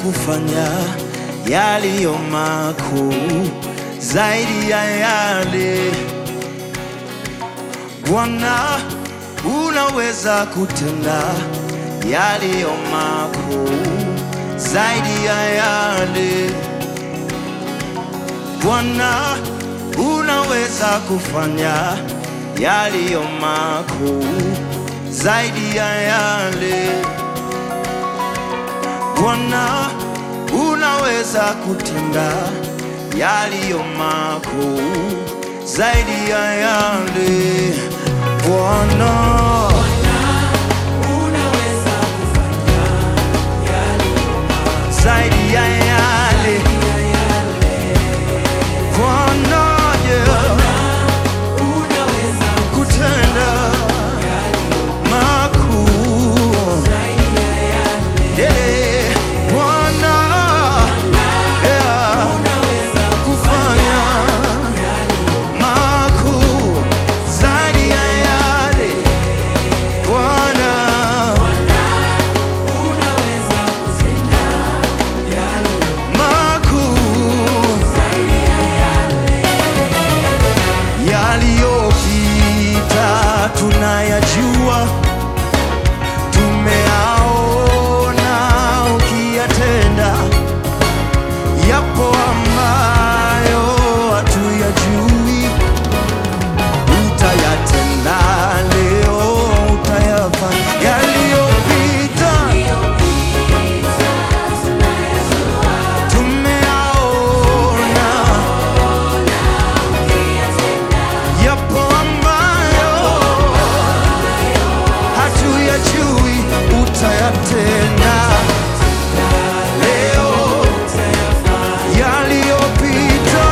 kufanya yaliyo makuu zaidi ya yale Bwana, unaweza kutenda yaliyo makuu zaidi ya yale Bwana, unaweza kufanya yaliyo makuu zaidi ya yale Bwana, unaweza kutenda yaliyo makuu zaidi ya yale Bwana. zaidi ya yale Bwana, yeah, kutenda makuu Yeah, Bwana, yeah, kufanya makuu zaidi ya yale Bwana makuu yaliyopita tunayajua, tumeaona ukiyatenda. Yapo ambayo hatuyajui, utayatenda leo, utayafanya yaliyopita tumeaona yapo ambayo hatuyajui, utayatenda leo. Yaliyopita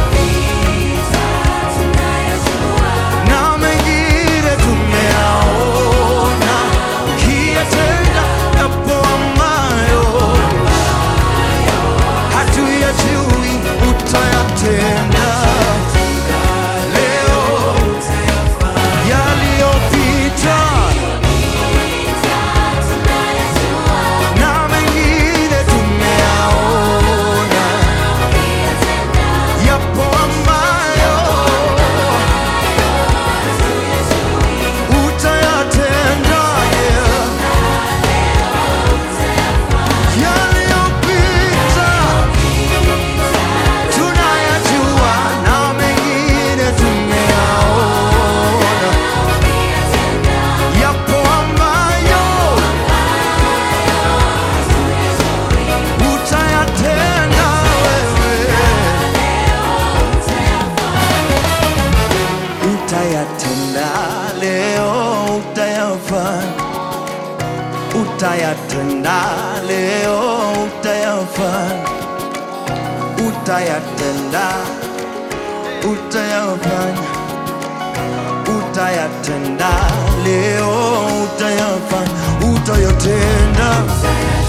na mengine tumeaona, ukiyatenda yapo ambayo hatuyajui, utayatenda leo. Yaliyopita na mengine tumeaona, yapo ambayo utayatenda, yeah. Yaliyopita tunayajua na mengine tumeyaona, yapo ambayo utayatenda wewe, utayatenda leo, utayafanya, utayatenda leo, utayafanya utayatenda, utayafanya, utayatenda leo, utayafanya, utayatenda